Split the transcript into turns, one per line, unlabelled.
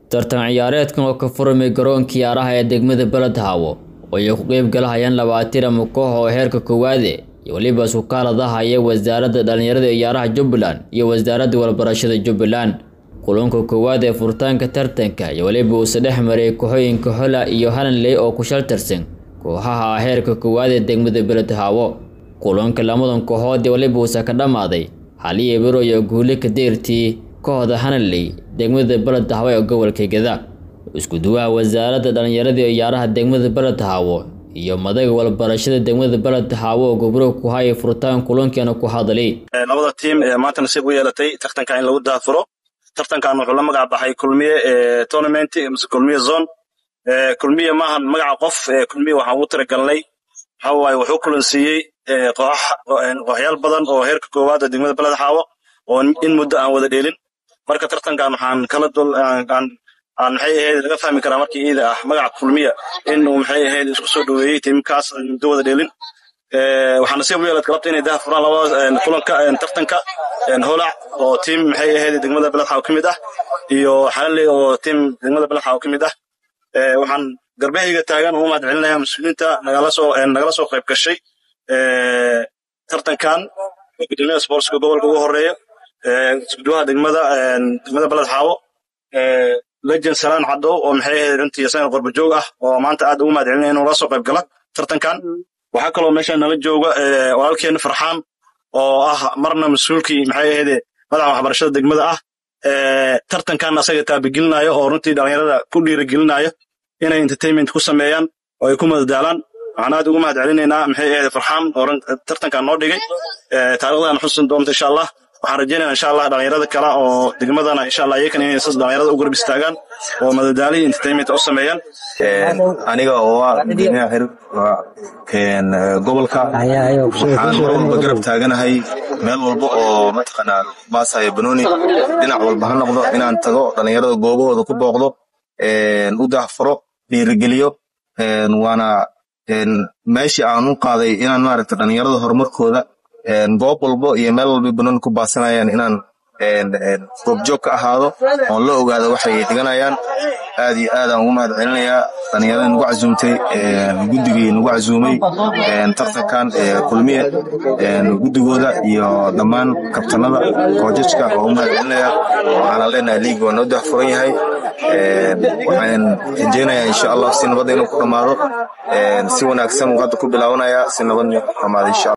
tartan ciyaareedkan oo ka furmay garoonka ciyaaraha ee degmada beledhaawo oo ay ku qeyb galahayaan labaatan ama koox oo heerka koowaade iyo weliba isukaaladahaya wasaaradda dhallinyarada ciyaaraha jubbaland iyo wasaaradda walbarashada jubbaland kulanka koowaad ee furitaanka tartanka iyo weliba uuse dhex maray kooxooyinka hola iyo halanley oo ku shaltarsan kooxaha heerka koowaad ee degmada beledhaawo kulanka lamadan kooxood ee weliba uuse ka dhammaaday xaliya bero iyo guule ka deertii kooxda hanaley degmada beledhaawo ee gobolka geda isku duwaha wasaaradda dhallinyarada iyo ciyaaraha degmada beledhaawo iyo madaga walbarashada degmada beledhaawo oo gobro ku haya furitaan kulankeena ku hadlay
labada tiim ee maanta nasiib u yeelatay tartanka in lagu daafuro tartankan wuxuu la magac baxay kulmiye tournament mise kulmiye zone kulmiye maahan magaca qof kulmiye waxaan ugu talagalnay waxa waaye wuxuu kulansiiyey kooxyaal badan oo heerka koowaad ee degmada beledhaawo oo in muddo aan wada dheelin marka tartankan waxaan kala dul aan maxay ahayd laga fahmi karaa markii iida ah magaca kulmiya in uu maxay ahayd isku soo dhoweeyey tiimkaas muddo wada dheelin waxaa nasiib u yeelad galabta inay daha furaan labada kulanka tartanka holac oo tiim maxay ahayd degmada beledxaaw ka mid ah iyo xalaley oo tiim degmada beledxaaw ka mid ah waxaan garbahayga taagan ugu mahad celinaya mas-uuliyiinta nagala soo nagala soo qayb gashay tartankan gudoomiyaha sportska gobolka ugu horeeya iskuduwaha degmada degmada beledxaawo legend salaan cadow oo maxay ahayd runtii isagana qorbajoog ah oo maanta aad ugu mahad celinaya inuu la soo qayb gala tartankan waxaa kaloo meesha nala jooga walaalkeena farxaan oo ah marna mas-uulkii maxay ahayde madaxa waxbarashada degmada ah tartankan asaga taabigelinayo oo runtii dhallinyarada ku dhiiragelinayo inay entertainment ku sameeyaan oo ay ku madadaalaan waxaan aad ugu mahad celinaynaa maxay ahayde farxaan oo tartankan noo dhigay taarikhdan xusin doonta insha allah waxaan rajeynaya insha allah dhalinyarada kale oo degmadana insha allah iyakan inay sas dhalinyarada u garab istaagaan oo madadaalihii entertainment u sameeyaan
aniga oo ah gudoomiyaha xir gobolka waxaan mar walba garab taaganahay meel walba oo mataqaanaa baasaya banooni dhinac walba ha noqdo inaan tago dhalinyarada goobahooda ku booqdo u daahfuro dhiirigeliyo waana meeshii aan u qaaday inaan maaragta dhalinyarada horumarkooda goob walbo iyo meel walba banooni ku baasanayaan inaan goobjoog ka ahaado oon la ogaado waxay dhiganayaan aad iyo aadaan ugu mahad celinayaa dhalinyarada nagu casuumtay guddigii nagu casuumay tartankan kulmiye guddigooda iyo dhammaan kabtanada koojajka oo u mahad celinaya waxaana leenahay liig waa noo dahfuran yahay waxaan rajeynayaa insha allah si nabadda inuu ku dhammaado si wanaagsan uu hadda ku bilaabanaya si nabadna ku dhammaado insha